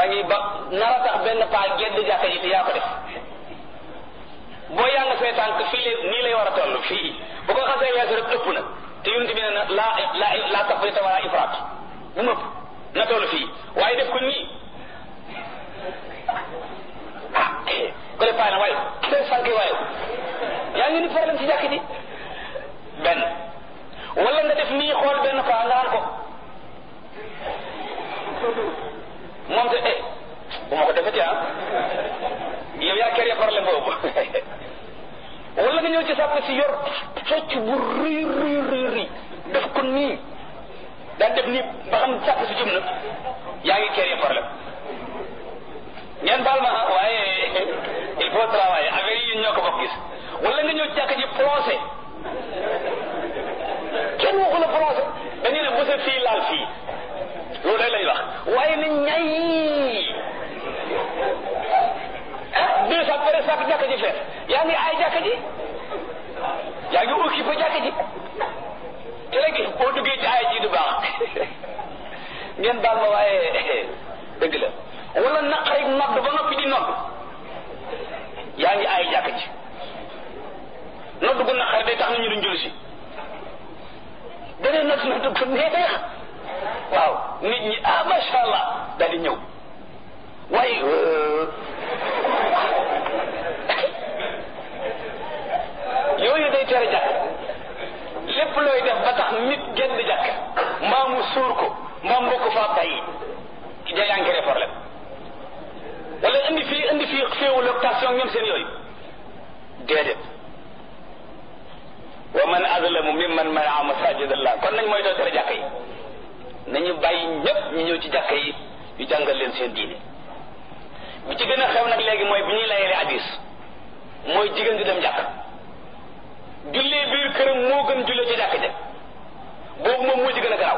yaa ngi ba nara tax benn paa gedd jàkka ji te yaa ko def boo yaa nga say tànk fii lay nii lay war a toll fii bu ko xasee weesu rek ëpp na te yonent bi ne na laa la laa tafrita wala ifraat bu mu ëpp na toll fii waaye def ko nii ah ko le paa na waaye say sànk waaye yaa ngi ni problème ci jàkk ji benn wala nga def nii xool benn paa nga naan ko moom te eh bu ma ko defeti ah yow yaa kere problème boobu wala nga ñëw ci sàpp si yor socc bu rëy rëy rëy rëy def ko nii daal def nii ba xam sàpp si jum na yaa ngi kere problème ngeen baal ma ah waaye il faut travailler affaire yi ñoo ko bokk gis wala nga ñëw jàkk ji procès kenn waxu la procès dañu ne bu sa fii laal fii loolu day lay wax waaye na ñay ah deux cent pere sak jàkk ji fees yaa ngi ay jàkk ji yaa ngi occupé jàkk ji te léegi boo duggee ci ay ji du baax ngeen baal ma waaye dëgg la wala naqarik nodd ba noppi di nodd yaa ngi ay jàkk ji nodd gu naqari day tax na ñu duñ julli si danee nodd nodd gu neex waaw nit ñi ah macha allah daal di ñëw waaye yooyu day tere jàkk lépp looy def ba tax nit gedd jàkk mbaa mu suur ko mbaa mbokk faa bàyyi ci day encré problème wala indi fii indi fii féewul octation ñoom seen yooyu déedéet wa man azlamu mimman manaa masajid allah kon nañ mooy doo tere jàkk yi nañu bàyyi ñëpp ñu ñëw ci jàkka yi ñu jàngal leen seen diine bi ci gën a xew nag léegi mooy bi ñuy layele hadis mooy jigéen di dem jàkk jullee biir këram moo gën jullee ci jàkk ja boobu moom moo ci gën a garaaw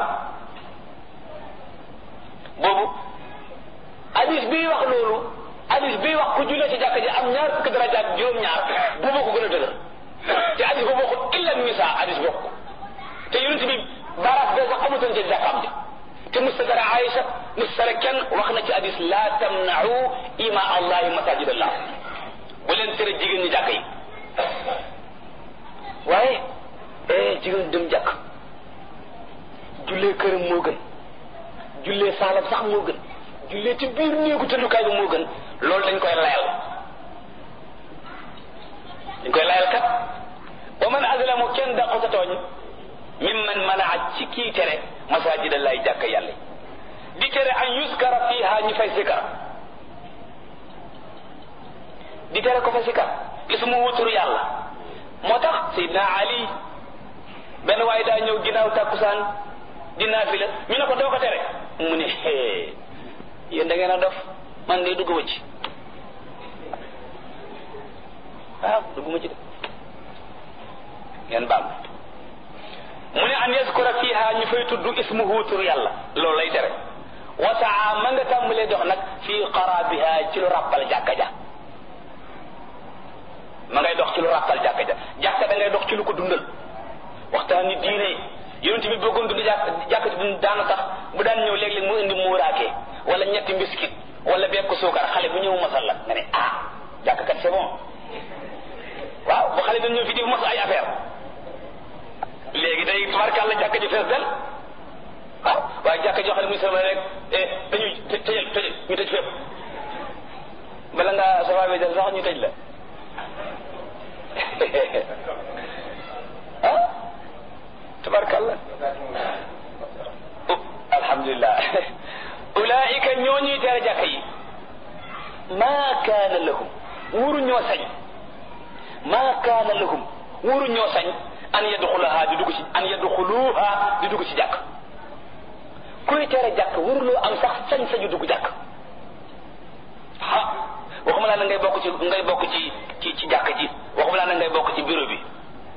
boobu hadis bii wax loolu hadis bii wax ku jullee ci jàkk ja am ñaar fukki daraja ak juróom-ñaar boobu ko gën a dëgër te hadis boobu waxul illa nisa hadis bokk te yonent bi baaraas boobu amutoon ci jàkkaam ja te mustadara Aïcha mustadara kenn wax na ci hadis la tamna'u ima allahi masajid allah bu leen tere jigéen ñi jàkk yi waaye eh jigéen dem jàkk jullee këram moo gën jullee saalam sax moo gën jullee ci biir néegu tëddukaay bi moo gën loolu dañ koy layal dañ koy layal kat wa man azlamu kenn daqota tooñ mimman manaa ci kii tere masajidallahi jàkk yàlla di tere an yuskara fiha ñu fay sikar di tere ko fa sikar ismu wutur yàlla moo tax Seydina Ali benn waaye daa ñëw ginnaaw takkusaan di naafila ñu ne ko doo ko tere mu ne hee yéen da ngeen a dof man de dugguma ci ah dugguma ci de ngeen baal mu ne an yaskura fiha ñu fay tudd ismuhu tur yàlla loolu lay tere wasaa ma nga tàmbalee dox nag fii qarabiha ci lu ràppal jàkka ja ma ngay dox ci lu ràppal jàkka ja jàkka da ngay dox ci lu ko dundal waxtaan ni diine yonent bi bëggoon dund jàkk jàkka ji daana tax bu daan ñëw léeg-léeg mu indi muuraake wala ñetti mbiskit wala bekk suukar xale bu ñëw masal la nga ne ah jàkka kat c'est bon waaw bu xale dañ ñëw fi di mos ay affaire léegi day tubarkàlla jàkka ji fees del waaw waaye jàkka joo xam ne muy sama rek dañuy tëjal tëjal ñu tëj fépp bala ngaa safa bi del sax ñu tëj la ah tabarkalla alhamdulilah ulaika ñoo ñuy tere jàkka yi maa kaana lahum wuru ñoo sañ maa kaana lahum wuru ñoo sañ an yadxulaha di dugg ci an yadxuluha di dugg ci jàkk kuy tere jàkk waruloo am sax sañ sañu dugg jàkk ah waxuma laa na ngay bokk ci ngay bokk ci ci ci jàkk ji waxuma laa na ngay bokk ci bureau bi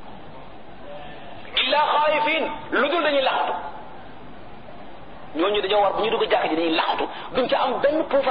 illa xaayifin lu dul dañuy laxatu ñooñu dañoo war bu ñu dugg jàkk ji dañuy laxatu duñ ca am benn pouvoir